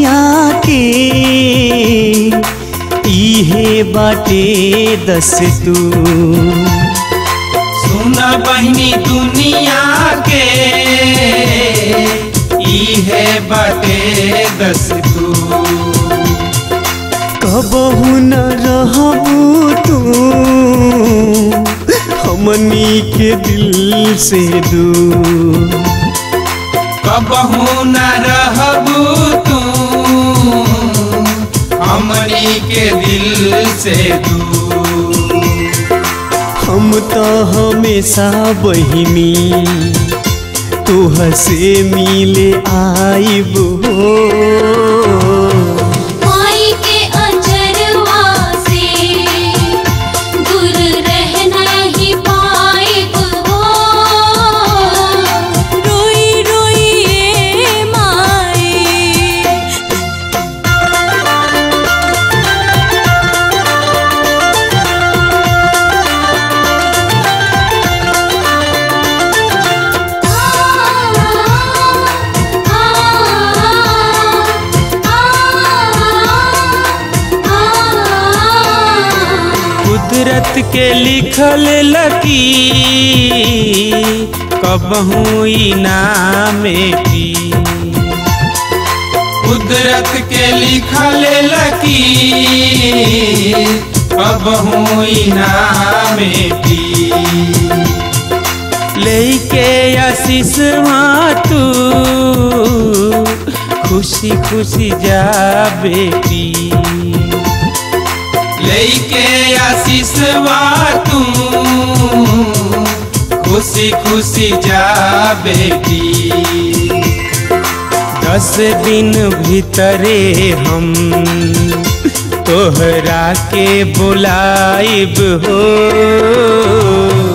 दुनिया के इहे बाटे दस तू सुन बहनी दुनिया के इहे बटे दस तू कबहू न रहबू तू हमनी के दिल से दूर कबहू न रहबू तू हमनी के दिल से दूर हम तो हमेशा बहिनी तोह से मिले आइब हो माई के अंजरवा से दूर रह नहीं पाइब हो रोई रोई ए माई कुदरत के लिखल लकी कबहू नाम की कुदरत के लिखल लकी कबहू नाम की लेके आशीष तू खुशी खुशी जा बेटी लेके आशीष तू खुशी खुशी जा बेटी दस दिन भीतरे हम तोहरा के बुलाइब हो